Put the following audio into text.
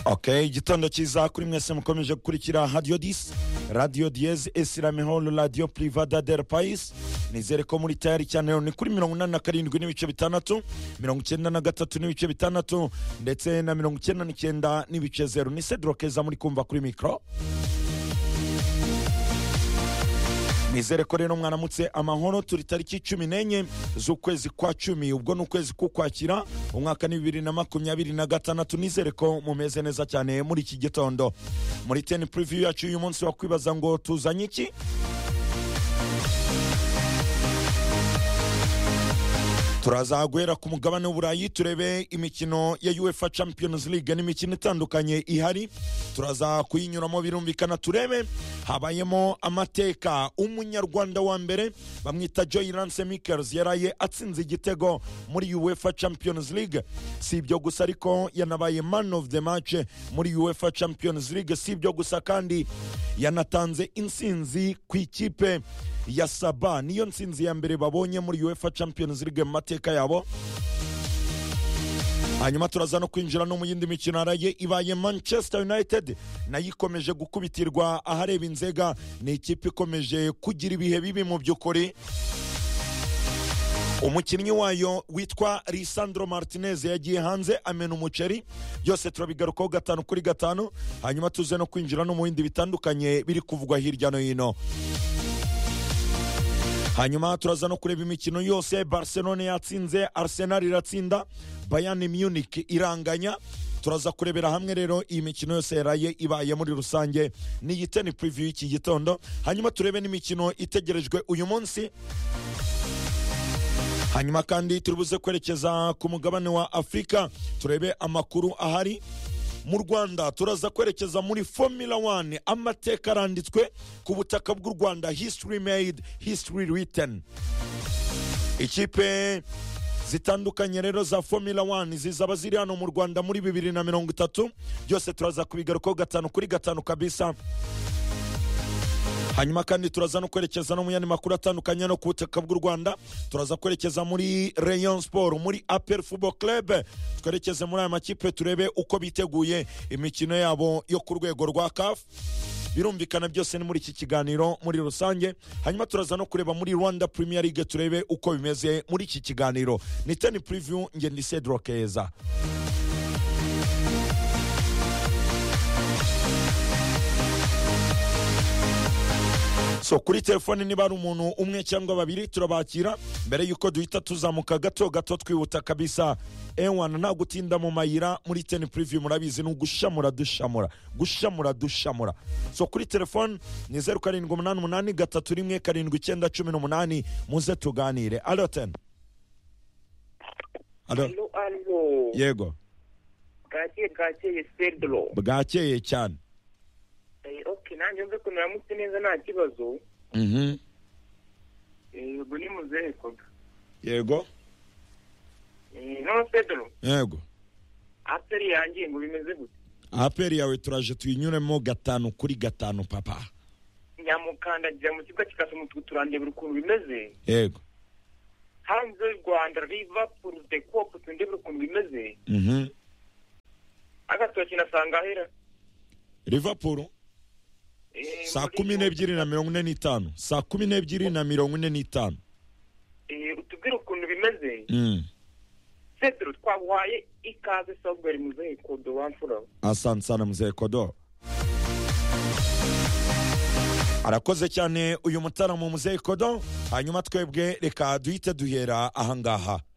ok igitondo cyiza kuri mwese mukomeje gukurikira radiyo disi radiyo diyezi esiramihoro radiyo purivada del payisi nizere ko muri tayari cyane ni kuri mirongo inani na karindwi n'ibice bitandatu mirongo icyenda na gatatu n'ibice bitandatu ndetse na mirongo icyenda n'icyenda n'ibice zeru ni sedorokeza muri kumva kuri mikoro nizere ko rero mwaramutse amahoro turi tariki cumi n'enye z'ukwezi kwa cumi ubwo ni ukwezi k'ukwakira umwaka ni bibiri na makumyabiri na gatandatu nizere ko mumeze neza cyane muri iki gitondo muri teni puriviyu yacu uyu munsi wakwibaza ngo tuzanye iki turaza guhera ku mugabane w'uburayi turebe imikino ya uefa champions league n'imikino itandukanye ihari turaza kuyinyuramo birumvikana turebe habayemo amateka umunyarwanda wa mbere bamwita joy lance mikers yaraye atsinze igitego muri uefa champions league si ibyo gusa ariko yanabaye man of the match muri uefa champions league si ibyo gusa kandi yanatanze insinzi ku ikipe ya saba niyo nsinzi ya mbere babonye muri uefa champions league mu mateka yabo hanyuma turaza no kwinjira no mu yindi mikino yaraye ibaye manchester united nayo ikomeje gukubitirwa ahareba inzega ni ikipe ikomeje kugira ibihe bibi mu by'ukuri umukinnyi wayo witwa lisandro martinez yagiye hanze amena umuceri byose turabigarukaho gatanu kuri gatanu hanyuma tuze no kwinjira no mu bindi bitandukanye biri kuvugwa hirya no hino hanyuma turaza no kureba imikino yose barcelone yatsinze arsenal iratsinda bayani munich iranganya turaza kurebera hamwe rero iyi mikino yose yaraye ibaye muri rusange ni igiteni puriviyu y'iki gitondo hanyuma turebe n'imikino itegerejwe uyu munsi hanyuma kandi turibuze kwerekeza ku mugabane wa afurika turebe amakuru ahari mu rwanda turaza kwerekeza muri formula 1 amateka aranditswe ku butaka bw'u rwanda history made history written ikipe zitandukanye rero za formula 1 zizaba ziri hano mu rwanda muri bibiri na mirongo itatu byose turaza kubigarukaho gatanu kuri gatanu kabisa hanyuma kandi turaza no kwerekeza no mu yandi makuru atandukanye no ku butaka bw'u rwanda turaza kwerekeza muri rayon sport muri apel football club twerekeze muri aya makipe turebe uko biteguye imikino yabo yo ku rwego rwa caf birumvikana byose ni muri iki kiganiro muri rusange hanyuma turaza no kureba muri rwanda premier league turebe uko bimeze muri iki kiganiro ni teni preview ngende ni cedro keza so kuri telefone niba ari umuntu umwe cyangwa babiri turabakira mbere y'uko duhita tuzamuka gato gato twihuta kabisa ewana nta gutinda mu mayira muri teni puriviyu murabizi ni ugushamura dushamura gushamura dushamura so kuri telefone ni zeru karindwi umunani umunani gatatu rimwe karindwi icyenda cumi n'umunani muze tuganire alo teni alo yego bwakeye bwakeye sedro bwakeye cyane oke nanjye nzi ukuntu uramutse neza nta kibazo Mhm. yego ni muzehe koga yego Eh, no pedro yego aperi yanjye ngo bimeze gute aperi yawe turaje tuyinyuremo gatanu kuri gatanu papa nyamukandagira mu kibuga kikasa umutuku turandebera ukuntu bimeze yego hanze y'u rwanda liverpool de cop turandebera ukuntu bimeze Mhm. agatoki nasanga ahera liverpool Eh, saa muri- kumi n'ebyiri na mirongo ine n'itanu saa kumi n'ebyiri na mirongo ine n'itanu Eh, utubwire ukuntu bimeze Mm. pedro twaguhaye ikaze sawuberi muzehe kodo wamfura asante sana mzee kodo arakoze cyane uyu mutaramu muzeye kodo hanyuma twebwe reka duhite duhera ahangaha